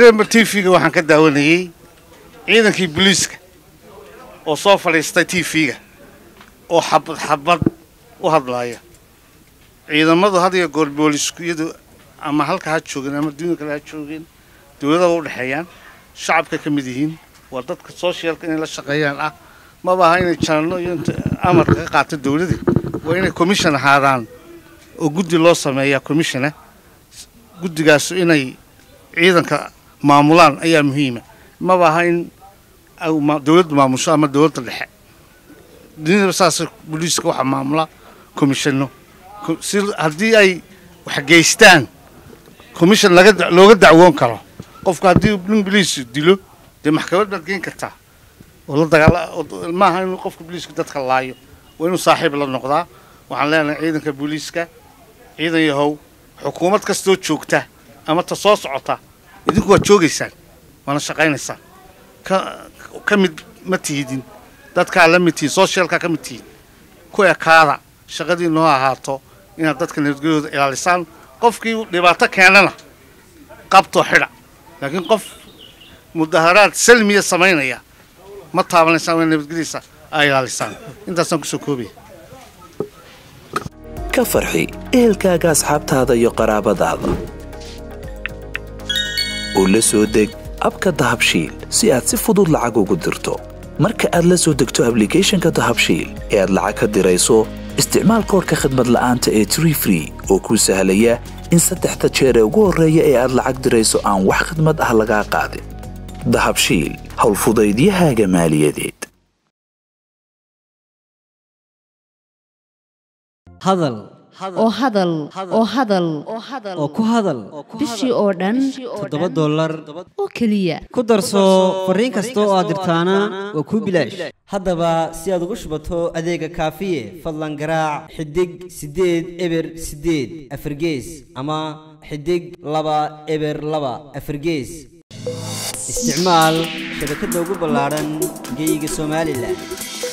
rember t v-ga waxaan ka daawanayey ciidankii booliiska oo soo fadhiistay t v-ga oo xabad xabad u hadlaaya ciidamadu had iyo goor boolisku iyadu ama halka ha joogeen ama duunya kale ha joogeen dowladaba u dhexeeyaan shacabka ka mid yihiin waa dadka socialka inay la shaqeeyaan ah maba aha inay janano iyo inta amarka ka qaata dowladda waa inay commission ahaadaan oo guddi loo sameeyaa commissiona guddigaasu inay ciidanka maamulaan ayaa muhiima maba aha in dowladdu maamusho ama dowladda dhexe dunidaba saas booliiska waxaa maamula commissiono si haddii ay wax geystaan commission laga looga dacwoon karo qofku haddii nin boliis dilo dee maxkamad baad geen kartaa oo la dagaala maaha inuu qofka boliisku dadka laayo waa inuu saaxiib la noqdaa waxaan leenahay ciidanka booliiska ciidan yahow xukuumad kastoo joogta ama ta soo socota idinku waad joogaysaan waana shaqaynaysaan ka ka mid ma tihidin dadkaa la mid tihin socialkaa ka mid tihin ku ekaada shaqadii noo ahaato inaad dadka nabadgelyahooda ilaalisaan qofkii dhibaato keenana qabtoo xidha laakiin qof mudaharaad salmiya samaynaya ma taabanaysaan waa nabadgelyadiisa aa ilaalisaan intaasaan kusoo koobaya ka farxi ehelkaaga asxaabtaada iyo qaraabadaada oo la soo deg abka dahabshiil si aad si fudud lacag ugu dirto marka aad la soo degto ablicathonka dahabshiil ee aad lacag ka dirayso isticmaal koorka khadmad la'aanta ee tree free oo kuu sahlaya in saddexda jeer ee ugu horreeya ee aad lacag dirayso aan wax khidmad ah lagaa qaadin dahabshiil howlfudaydiyahaaga maaliyadeed hadal oo hadal oo hadal oo ku hadal bishii oo dhan toddoba dollar oo keliya ku darso fariin kasta oo aad dirtaana waa kuu bilaash haddaba si aad ugu shubato adeega kaafiye fadlan garaac xidig siddeed eber siddeed afargees ama xidig laba eber laba afargees isticmaal shabakadda ugu ballaadhan geeyiga somalilan